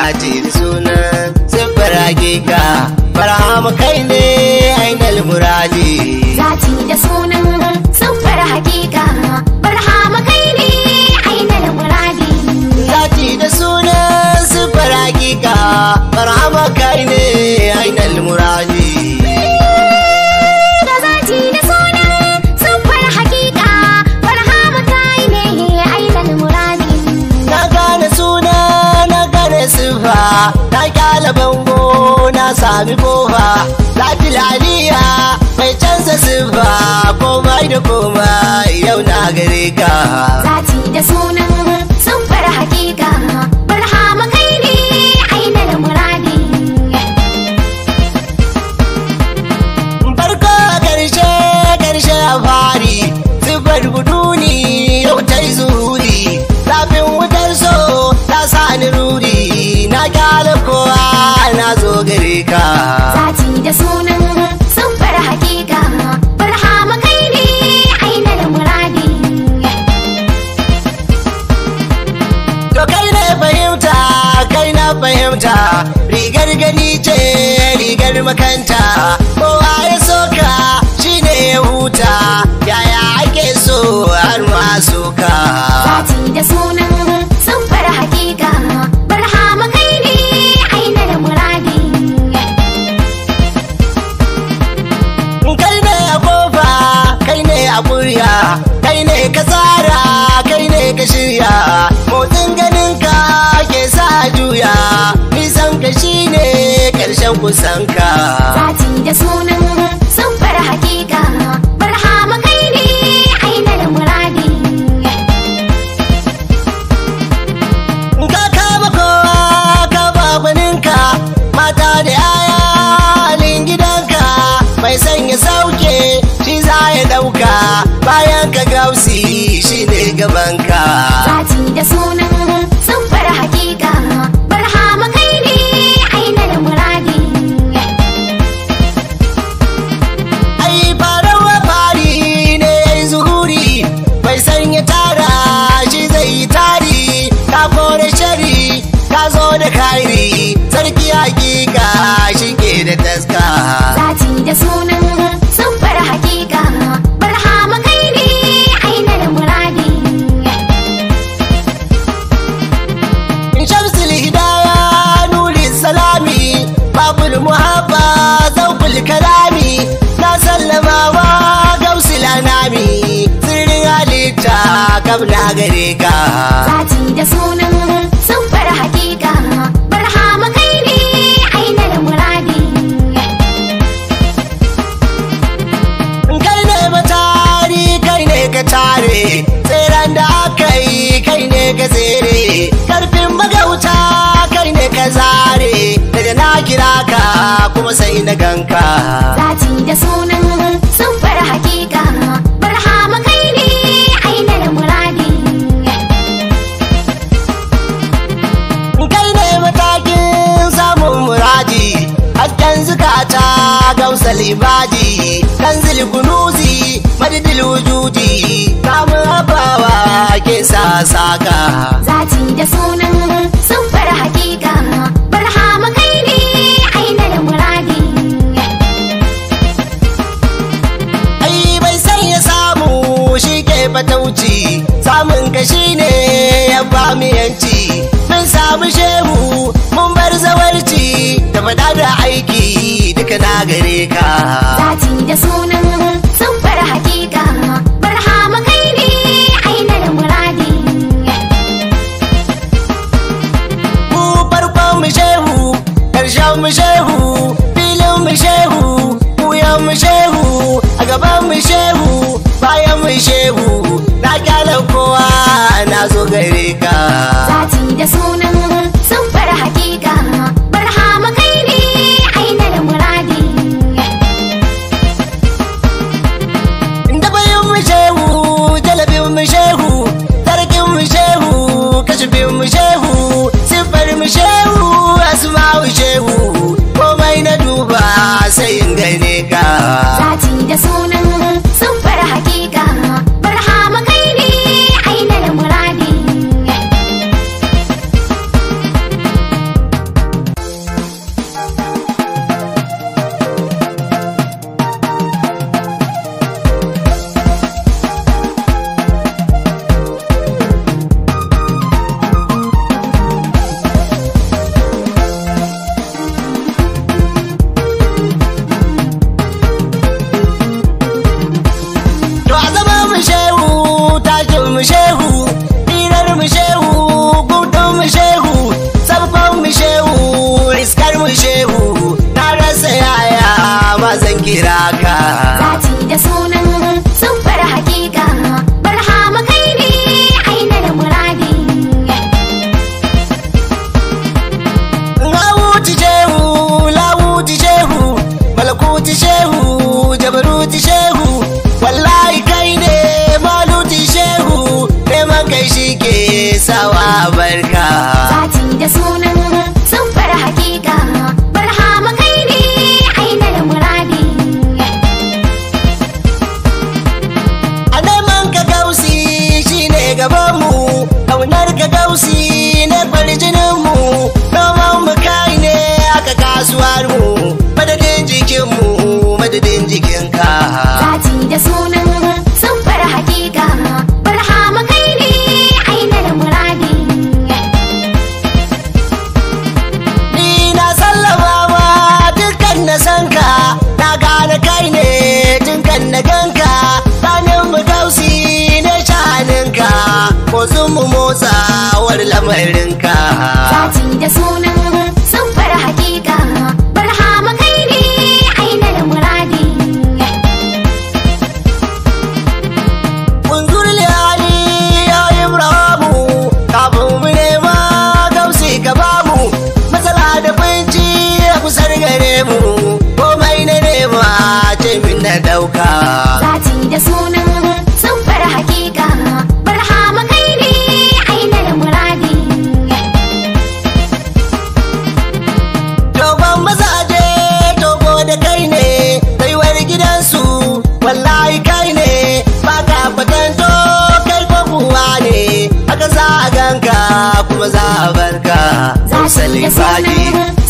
zati da sunan siffar hakika barhama kai ne ainal muradi Zati da sunan siffar hakika barhama kai ne ainihin muradi zati da sunan siffar hakika barhama kai ne ainal muradi da zati da sunan siffar hakika barhama kai ne ainihin muradi na gane suna na gane siffa na kyala bango na sami kofa zati laliya mai canza siffa komai da komai yau na gare ka Zati da sunan siffar hakika barhama kai ne ainihin muradi farko a karshe karshe a fari siffar buduni yau ta yi zuhuri zafin wutar so ta sa ni ruri na kyala kowa na zo gare ka Zati da sunan siffar hakika barhama kai ne ainihin muradi To kai ne fahimta, kai na fahimta, rigar gani ce rigar makanta, kowa ya soka shi ne ya huta, yaya ake so har ma soka. Zati da sunan siffar hakika barhama kai ne ainihin muradi Kai ne a kofa, kai ne a murya, kai ne ka tsara, kai ne ka shirya, motsin ganinka ke sa juya, nisan ka shi ne ƙarshen kusanka. Zati da sunan siffar hakika barhama kai ne ainihin muradi ka kama kowa ka ba gwaninka mata da yaya halin gidanka mai sanya sauke shi za ya dauka bayan ka gausi shi ne gabanka Zati da sunan siffar hakika barhama kai ne ainihin muradi ai farawa fari ne ya yi zuhuri mai sanya tara shi zai yi tari ka kore shari ka zo da kairi sarki hakika shi ke da taska Zati da sunan siffar hakika barhama kai ne ainihin muradi shamsul hidaya nuri salami babul muhabba zaukul kalami na sallama wa gausul anami sirrin halitta kam na gare ka Zati da sunan siffar hakika barhama kai ne ainihin muradi kai ne matari kai ne ka tare tseren da aka yi kai ne ka tsere karfin magauta kai ne ka zare daga na kira ka kuma sai na ganka Zati da sunan siffar hakika barhama kai ne ainihin muradi kai ne matakin samun muradi hasken zukata gausal ibadi kanzil kunuzi madadil wujudi kamun habawa ke sa saka Zati da sunan siffar hakika barhama kai ne ainihin muradi ai bai san ya samu shi ke fatauci samun ka shi ne ya ba mu yanci mun samu shehu mun bar zawarci da fada da aiki duka na gare ka Zati da sunan siffar hakika barhama kai ne ainihin muradi mu farkon mu shehu karshen mu shehu filin mu shehu wuyan mu shehu a gaban mu shehu bayan mu shehu na kyala kowa na zo gare ka Zati da sunan siffar hakika barhama kai ne ainihin muradi da bayan mu shehu jalabin mu shehu sarkin mu shehu kashifin mu shehu siffar mu shehu asma'u shehu komai na duba sai in gane ka Zati da sunan siffar hakika barhama kai ne ainihin muradi a barka Zati da sunan sun fara hakika barhama kai ne ainihin muradi a neman ka gausi shine gabanmu ƙaunar ka gausi ne farjininmu noman mu kai ne aka kasuwar mu madadin jikinmu madadin jikinka Zati da sunan sun fara hakika barhama kai ne ainihin muradi ni na sallama ma dukkan na san ka na gane kai ne dukkan na ganka sanin mu gausi ne shaninka ko mu motsawar lamarinka Zati da sunan sun fara hakika barhama kai ne ainihin muradi Kunzur liyani ya Ibrahimu kafin mu nema gausi ka bamu matsala da binci a kusar gare mu komai na nema ce min na dauka Zati da sunan sun fara hakika barhama kai ne ainihin muradi Dogon mazaje dogo da kai ne baiwar gidansu wallahi kai ne ba ka fatanto kai ko kuwa ne aka za a ganka kuma za a barka Zati da Salifadi. sunan